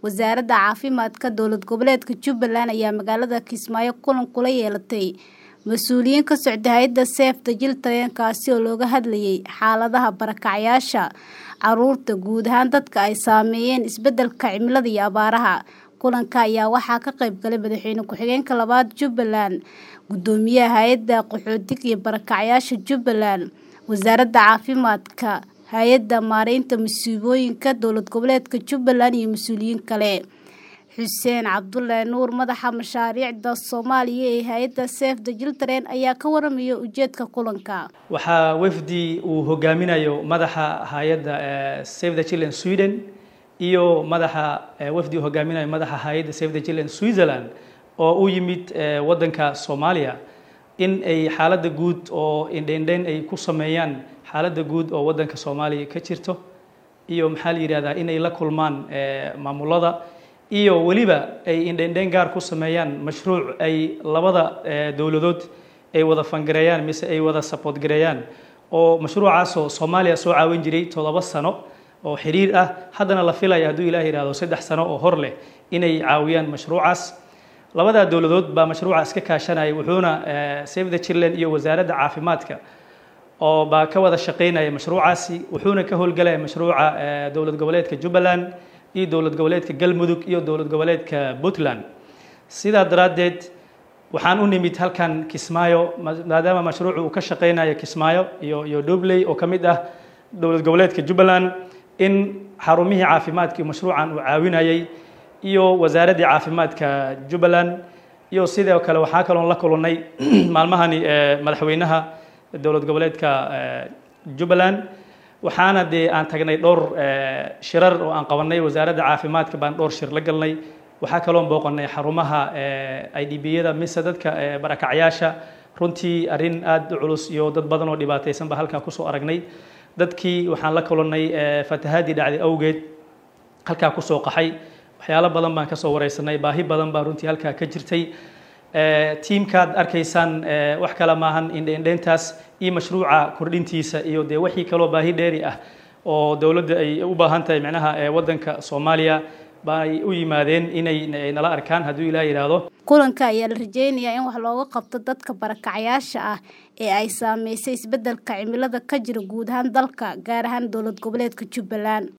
wasaaradda caafimaadka dowlad goboleedka jubbaland ayaa magaalada kismaayo kulan kula yeelatay mas-uuliyiin ka socda hay-adda seefta jiltareen kaasi oo looga hadlayay xaaladaha barakacyaasha caruurta guud ahaan dadka ay saameeyeen isbedelka cimilada iyo abaaraha kulanka ayaa waxaa ka qayb galay madaxweyne ku-xigeenka labaad jubbaland gudoomiyaha hay-adda qaxootiga iyo barakacyaasha jubbaland wasaaradda caafimaadka hay-adda maareynta masiibooyinka dowlad goboleedka jubbaland iyo mas-uuliyiin kale xuseen cabdulle nuur madaxa mashaariicda soomaaliya ee hay-adda seefda jiltareen ayaa ka waramaya ujeedka kulanka waxaa wafdi uu hogaaminayo madaxa hay-adda save the children sweden iyo madaxa wafdi uu hogaaminayo madaxa hay-adda save the children switzerland oo u yimid waddanka soomaaliya in ay xaaladda guud oo indhendhen ay ku sameeyaan xaaladda guud oo waddanka soomaaliya ka jirto iyo maxaa la yidhahdaa inay la kulmaan maamulada iyo weliba ay indhendhen gaar ku sameeyaan mashruuc ay labada dowladood ay wada fangareeyaan mise ay wada support gareeyaan oo mashruucaasoo soomaaliya soo caawin jiray toddoba sano oo xiriir ah haddana la filaya hadduu ilaah yidhahdo saddex sano oo hor leh inay caawiyaan mashruucaas labadaa dowladood baa mashruuca iska kaashanaya wuxuuna save the children iyo wasaaradda caafimaadka oo baa ka wada shaqaynaya mashruucaasi wuxuuna ka howlgalaya mashruuca dowlad goboleedka jubbaland iyo dowlad goboleedka galmudug iyo dowlad goboleedka puntland sidaa daraaddeed waxaan u nimid halkan kismaayo maadaama mashruucu uu ka shaqaynayo kismaayo iyo iyo dobley oo ka mid ah dowlad goboleedka jubbaland in xarumihii caafimaadka iyo mashruucan uu caawinayay iyo wasaaraddii caafimaadka jubbaland iyo sidoo kale waxaa kaloon la kulannay maalmahani madaxweynaha dowlad goboleedka jubbaland waxaana dee aan tagnay dhowr shirar oo aan qabanay wasaaradda caafimaadka baan dhowr shir la galnay waxaa kaloon booqanay xarumaha i d b-yada mise dadka barakacyaasha runtii arrin aada u culus iyo dad badan oo dhibaataysan baa halkaa kusoo aragnay dadkii waxaan la kulannay fatahaadii dhacday awgeed halkaa kusoo qaxay waxyaalo badan baan kasoo wareysanay baahi badan baa runtii halkaa ka jirtay tiimkaad arkaysaan wax kale maahan indhendheyntaas iyo mashruuca kordhintiisa iyo dee wixii kaloo baahi dheeri ah oo dowladda ay u baahan tahay micnaha waddanka soomaaliya baay u yimaadeen inay nala arkaan hadduu ilaah yidhaahdo kulanka ayaa la rajeynayaa in wax looga qabto dadka barakacyaasha ah ee ay saameysay isbeddelka cimilada ka jira guud ahaan dalka gaar ahaan dowlad goboleedka jubbaland